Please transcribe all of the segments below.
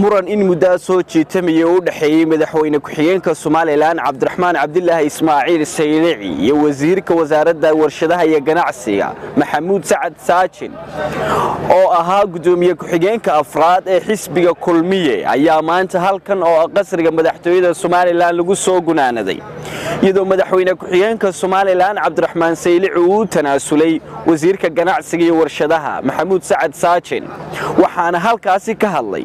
muran in muddaa soo jiitamaya u dhexeeyey madaxweyne ku-xigeenka somalilan cabdiraxmaan cabdilaahi ismaaciil saylici iyo wasiirka wasaaradda warshadaha iyo ganacsiga maxamuud sacad saajin oo ahaa gudoomiye ku-xigeenka afraad ee xisbiga kulmiye ayaa maanta halkan oo ah qasriga madaxtooyada somalilan lagu soo gunaanaday iyadoo madaxweyne ku-xigeenka somalilan cabdiraxmaan saylici uu u tanaasulay wasiirka ganacsiga iyo warshadaha maxamuud sacad saajin waxaana halkaasi ka hadlay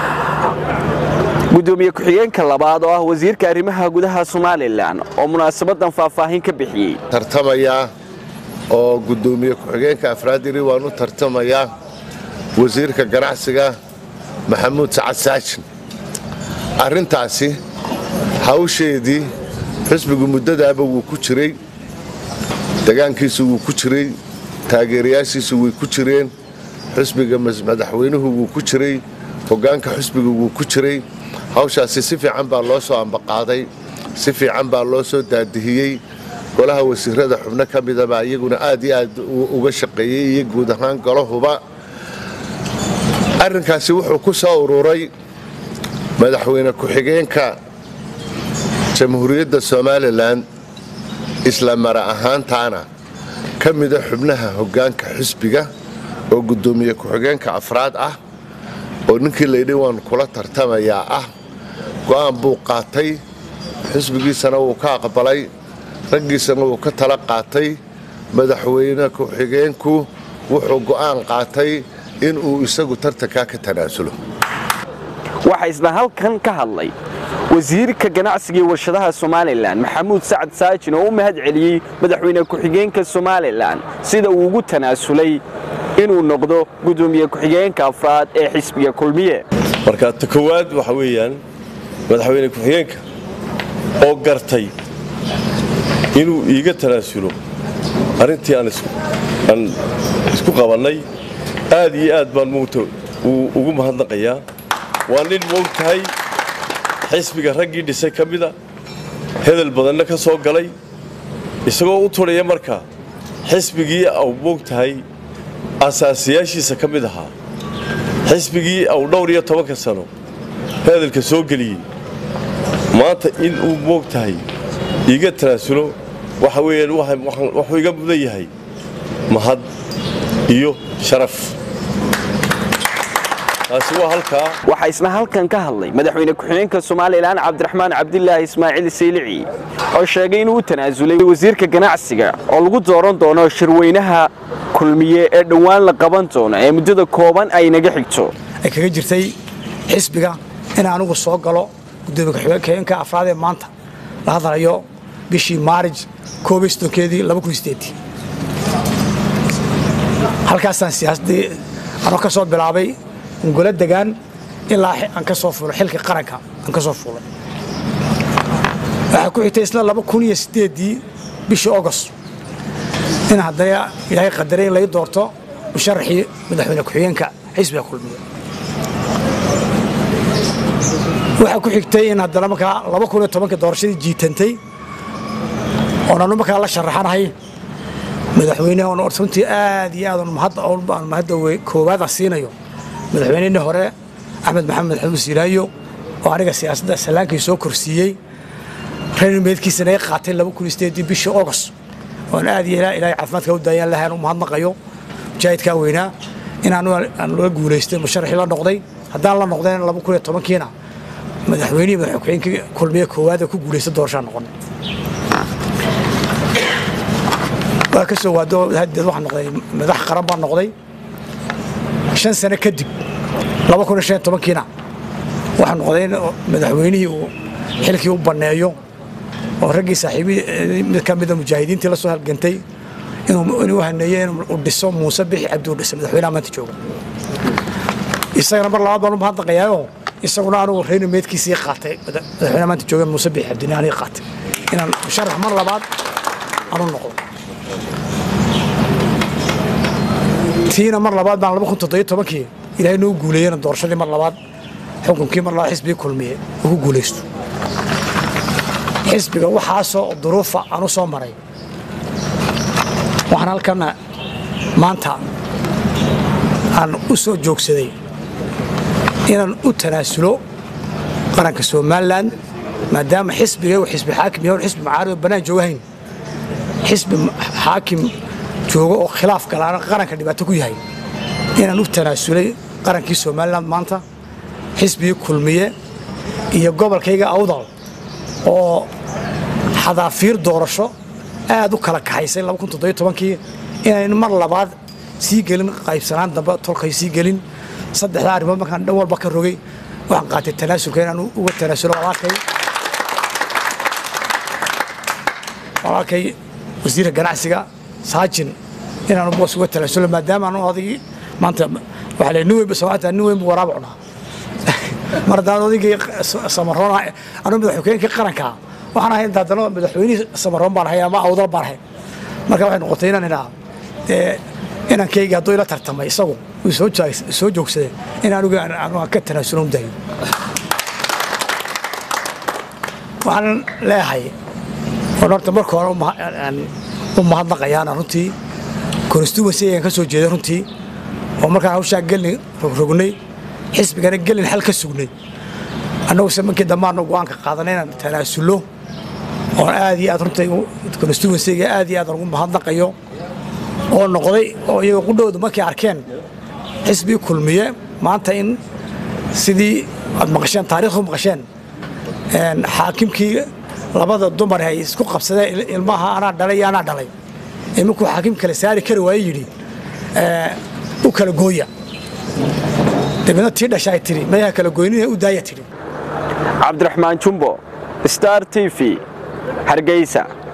gudoomiye ku-xigeenka labaad oo ah wasiirka arrimaha gudaha somalilan oo munaasabadan faahfaahin ka bixiyey tartamayaa oo gudoomiye ku-xigeenka afraad yiri waan u tartamayaa wasiirka ganacsiga maxamuud sacad saajin arrintaasi hawsheedii xisbigu muddadaaba wuu ku jiray degaankiisu wuu ku jiray taageerayaashiisu way ku jireen xisbiga madaxweynuhu wuu ku jiray hoggaanka xisbiga wuu ku jiray hawshaasi si fiican baa loo soo ambaqaaday si fiican baa loo soo daadihiyey golaha wasiirada xubno ka midabaa iyaguna aad iyo aad uga shaqeeyey iyo guud ahaan golahuba arrinkaasi wuxuu ku soo ururay madaxweyne ku-xigeenka jamhuuriyadda somalilan isla mara ahaantaana ka mida xubnaha hoggaanka xisbiga oo guddoomiye ku-xigeenka afraad ah oo ninkii laydhi waan kula tartamayaa ah go'aan buu qaatay xisbigiisana wuu ka aqbalay raggiisana wuu ka tala qaatay madaxweyne ku-xigeenku wuxuu go'aan qaatay inuu isagu tartankaa ka tanaasulo waxaa isna halkan ka hadlay wasiirka ganacsiga iyo warshadaha somalilan maxamuud sacad saajin oo u mahad celiyey madaxweyne ku-xigeenka somalilan sida uu ugu tanaasulay inuu noqdo gudoomiye ku-xigeenka afraad ee xisbiga kulmiye marka ta kowaad waxa weeyaan madaxweyne ku-xigeenka oo gartay inuu iiga tanaasulo arrintii aan isku qabannay aad iyo aad baan mugta ugu mahadnaqayaa waa nin moog tahay xisbiga raggii dhisay ka mida hedel badanna ka soo galay isagoo u tudhaya marka xisbigii au moog tahay asaasiyaashiisa ka mid ahaa xisbigii au dhowr iyo tobanka sano hedelka soo geliyey maanta in uu moog tahay iiga tanaasulo waxa weeyaan wuxuu iga mudan yahay mahad iyo sharaf taasi waa halkaa waxaa isna halkan ka hadlay madaxweyne ku-xigeenka somalilan cabdiraxmaan cabdilaahi ismaaciil saylici oo sheegay inuu u tanaasulay wasiirka ganacsiga oo lagu dooran doono shirweynaha kulmiye ee dhowaan la qaban doono ee muddada kooban ay naga xigto ay kaga jirtay xisbiga in anugu soo galo gudoomiye ku-xigeenka afraad ee maanta la hadlayo bishii maarij keedii halkaasaan siyaasaddii anoo ka soo bilaabay golo degaan ilaa aan ka soo fuulay xilka qaranka aan ka soo fuulay waxaa ku xigtay isla ii bishii ogost in haddana ilaahay qadaray in lai doorto musharaxii madaxweyne ku-xigeenka xisbiga kulmiye waxaa ku xigtay in haddana markaa doorashadii jiitantay oonanu markaa la sharaxanahay madaxweyne oon runtii aad iyo aad mahadda koowaada siinayo madaxweynihii hore axmed maxamed xamuud siilaayo oo aniga siyaasadda salaankii soo korsiiyey reermeedkiisana ay qaatay bishii ogost oon aad iyo ilaahay caafimaadka u daayaan lahaan u mahadnaqayo mujaahidkaa weynaa in aan la guulaystay musharaxii la noqday haddaan la noqdayn kiina madaxweynihii madaxweyne ku-xigeenkii kulmiye koowaad ee ku guulaysta doorashaa noqonay waa ka soo waado hadeed waxaa noqday madax qaran baa noqday shan sano kadib kiina waxaa noqday in madaxweynihii uu xilkii u banneeyo oo raggii saaxiibii mid ka mida mujaahidiintii la soo halgantay inuu haneeye inuu dhiso muuse bixi cabdi u dhisa madaxweynaha maanta jooga isagana mar labaad baan u mahadnaqayaayoo isaguna anugu reyna meedkiisii qaatay madaxweynaha maanta jooga muuse bixi cabdini aniga qaatay inaan musharax mar labaad aanu noqdo tiina mar labaad baan kii ilaahay noo guuleeyena doorashadii mar labaad xukunkii mar labaad xisbigii kulmiye uu ku guulaysto xisbiga waxaasoo duruufa aan u soo maray waxaan halkana maanta aan u soo joogsaday inaan u tanaasulo qaranka somalilan maadaama xisbiga uu xisbi xaakim yahay xisbi macaarid oo bannaan joogahayn xisbi xaakim joogo oo khilaaf galaana qaranka dhibaato ku yahay inaan u tanaasulay qarankii somalilan maanta xisbigii kulmiye iyo gobolkayga awdal oo xadaafiir doorasho aad u kala kaxaysay kii inayn mar labaad sii gelin qaybsanaan dambe tolkay sii gelin saddexdaa arrimood markaan dhan walba ka rogay waxaan qaatay tanaasulka inaan uga tanaasulo walaalkay walaalkay wasiirka ganacsiga saajin inaan boos uga tanaasulo maadaama anu odaygii maanta waxaa le nin weyn soomaaliya nin weyn buu waraab cunaa mar haddaan odaygii samaroon anu madaxweynkii qaranka waxaan ahay haddana madaxweynihii samaroon baan ahay ama awdal baan ahay marka waxay noqotay inaan idhaa inankayga hadduu ila tartamay isagu uu soo joogsaday in anigu aan ka tanaasulo u dayo waxaan leeyahay oon horta marka hore u mahadnaqayaana runtii constituency ayaan ka soo jeeday runtii oo markaan hawshaa gelin rogrognay xisbigana gelin xal ka sugnay annagu se markii dambaanu go'aanka qaadanay inaan tanaasullo oon aad iyo aad runtii constituencyga aad iyo aad ugu mahadnaqayo oo noqday oo iyaga qudhowda markay arkeen xisbii kulmiye maanta in sidii aad maqasheen taarikhdu maqasheen xaakimkii labada dumar ay isku qabsadeen ilmaha anaa dhalay iyo anaa dhalay ee markuu xaakim kale saari kari waaye yidhi u kala gooya dabeedna tii dhasha ay tidhi mayaha kala goynina u daaya tidhi cabdiraxmaan jumbo star t v hargeysa